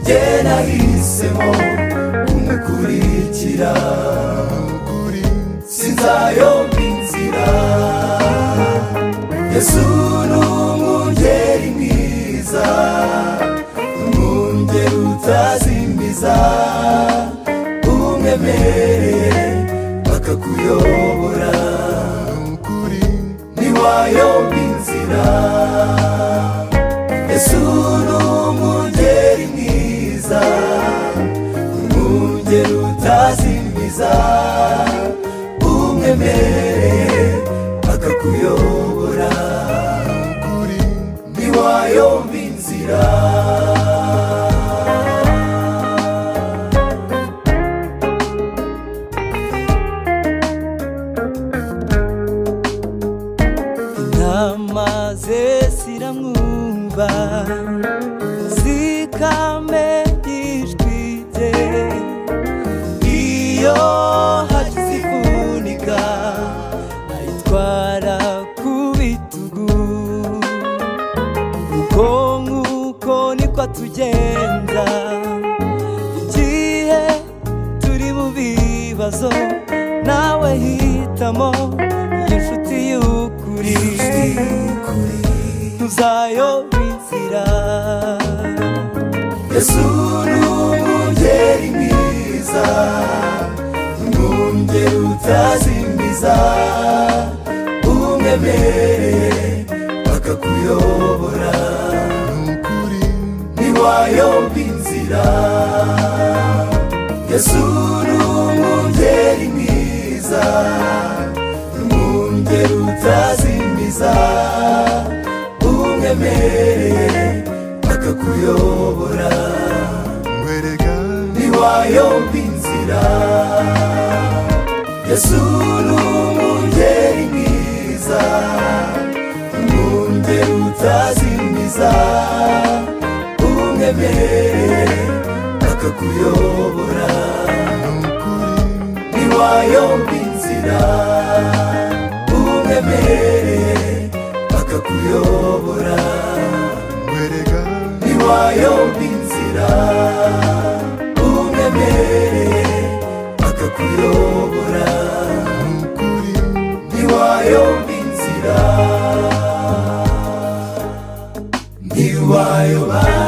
njye nahisemo kumukurikira sinzayomba inzira yesu ni umwungeri mwiza umwungeri utazimbiza umwemereye bakakuyobora ntiwayomba inzira yesu ni umwungeri mwiza umwungeri utazimbiza umwemereye akakuyobora ntiwayomba inzira intama ze ziramwumva zikamenya ijwi rye iyo hagize ivunika ayitwara ku bitugu uko nk'uko niko tugenda igihe turi mu bibazo nawe hitamo inshuti y'ukuri ntuzayobe inzira yesu ni umwungeri mwiza umwungeri utazimbiza umwemereye bakakuyobora ntiwayomba inzira yesu ni umwungeri mwiza umwungeri utazimbiza umwemereye bakakuyobora ntiwayomba inzira yesu ni umwungeri mwiza umwungeri utazimiza umwemereye akakuyobora ntiwayomba inzira umwemereye akakuyobora ntiwayomba inzira umwemereye akakuyobora ntiwayomba inzira ntiwayoba